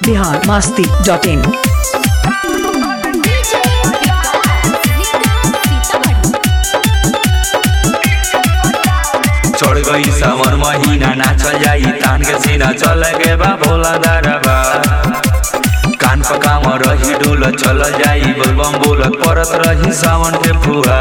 Bihar Masti dot in चढ़ गई सावन महीना नाचल जाई तान के सीना चल गे बा भोला दारबा कान पकाम रही डोल चल जाई बलबम बोलत परत रही सावन के फुहा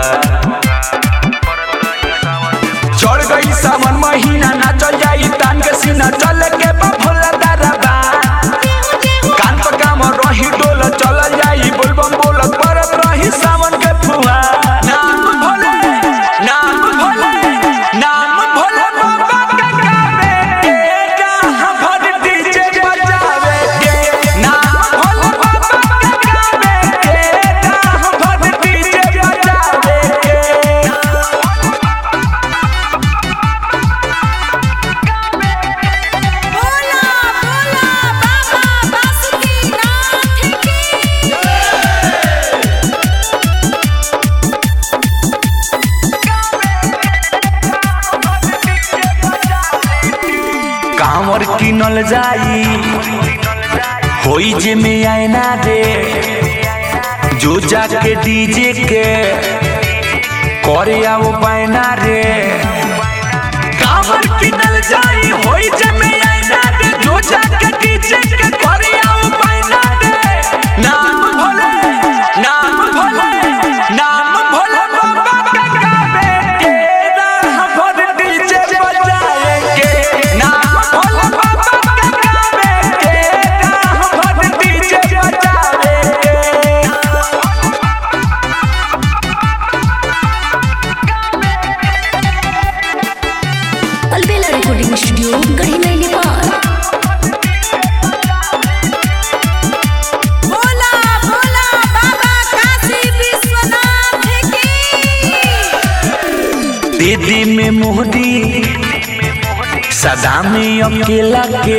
चढ़ गई सावन महीना नाचल जाई तान के सीना चल गे बा भोला दारबा कान पकाम रही डोल चल जाई बलबम बोलत परत रही सावन के फुहा नाम भोले नाम भोले नाम भोले बाबा का गावे के जहाँ भर डीजे बजावे के नाम भोले बाबा का गावे के जहाँ भर डीजे बजावे के बोला बोला बाबा बासुकीनाथ की कांवर किनल जाई होई जे में आईना रे जो जाके डीजे के करे आओ बैना रे कांवर किनल जाई होई जे में आईना रे जो जाके डीजे के करे आओ बैना रे नाम भोले नाम भोले नाम भोले बाबा का गावे के राह भर डीजे बजाए के नाम भोले बाबा का गावे के राह भर डीजे बजाए के अलबेला रिकॉर्डिंग स्टूडियो गढ़ी में नेपाल बोला बोला बाबा काशी विश्वनाथ की दीदी में मोहदी सदा में अकेला के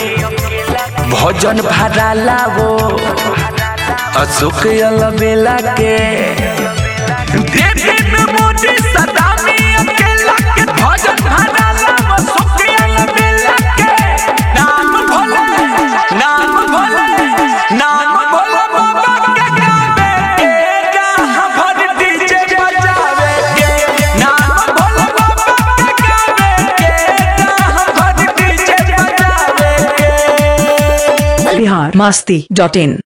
भोजन भरा लावो अशोक अलबेला के दीदी में मोहदी सदा में अकेला के भोजन भरा लावो अशोक अलबेला के नाम भोले नाम भोले नाम भोले बाबा के गावे के जहाँ भर डीजे बजावे के नाम भोले बाबा के गावे के जहाँ भर डीजे बजावे के बिहार मास्ती डॉट इन